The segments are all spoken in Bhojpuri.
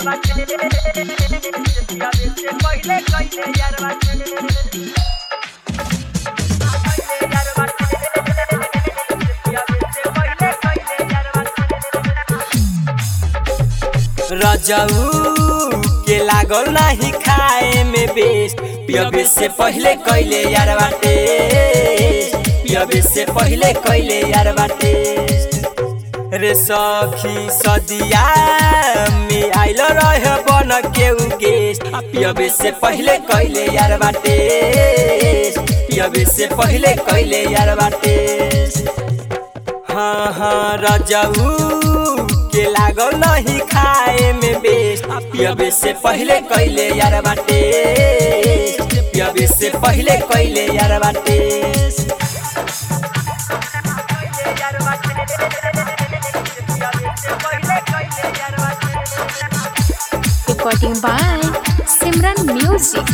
रजऊ के लागल नाही खाए में बेस्ट पियबे से पहले कैले यार बाटे पियबे से पहले कैले यार बाटे रे सखी सदिया में आइल रह बन के उ गेस्ट पियबे से पहले कैले यार बाटे पियबे से पहले कैले यार बाटे हाँ हाँ रजऊ के लागल नहीं खाए में बेस्ट पियबे से पहले कैले यार बाटे पियबे से पहले कैले यार बाटे Recording by Simran Music.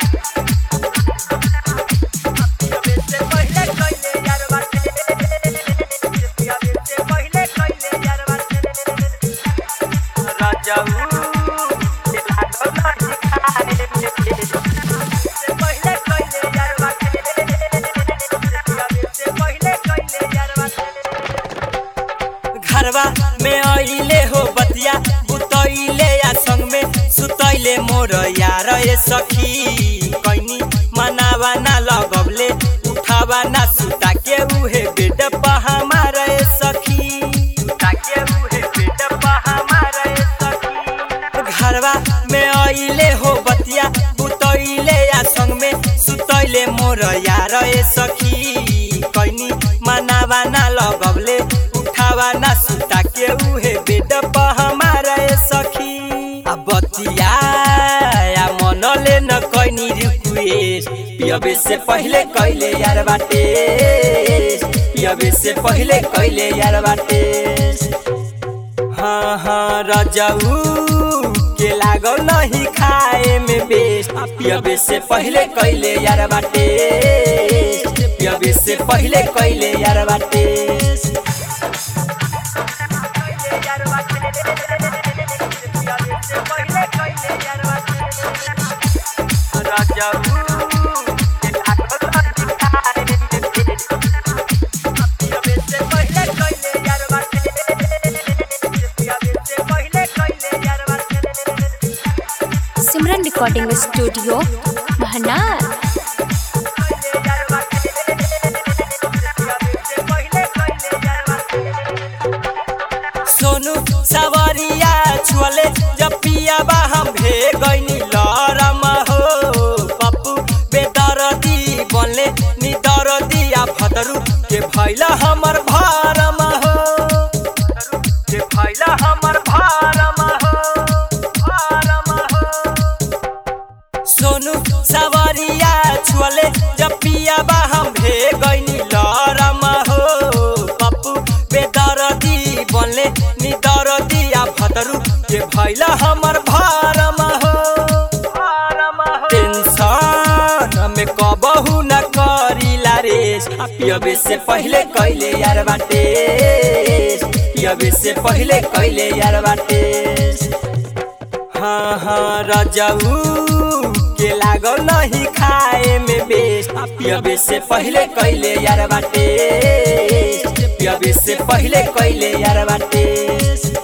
घरवा में अइले हो बतिया बुतैले या संग में सुतैले मोर यार ए सखी कैनी मनावा ना लगबले उठावा ना सुता के उहे बेड पर हमार ए सखी सुता के उहे बेड पर हमार ए सखी घरवा में अइले हो बतिया बुतैले या संग में सुतैले मोर यार ए सखी कैनी मनावा ना लगबले उठावा ना सुता के उहे बेड पर हमारा ए सखी आ बतिया या मनले न कैनी रिक्वेस्ट पियबे से पहले कैले यार बाटे पियबे से पहले कैले यार बाटे हाँ हाँ रजऊ के लागल नहीं खाए में बेस्ट पियबे से पहले कैले यार बाटे पियबे से पहले कैले यार बाटे Simran Recording Studio, Bhanar. Sonu सवरिया छुअले जब पियाबा हम भे गईनी लरम हो पप्पू बेदरदी बनले नी दरदी आ भदरू के भैला हमर भारम हो के भैला हमर भारम हो भारम हो सोनू सवरिया छुअले जब पियाबा हम भे गईनी लरम हो पप्पू बेदरदी बनले नी दरदी आ भदरू के भैला हमर भारम हो टेंशन में कबहू न करीला रेस आ पियबे से पहले कैले यार बाटे पियबे से पहले कैले यार बाटे हाँ हाँ रजऊ के लागल नहीं खाए में बेस्ट पियबे से पहले कैले यार बाटे पियबे से पहले कैले यार बाटे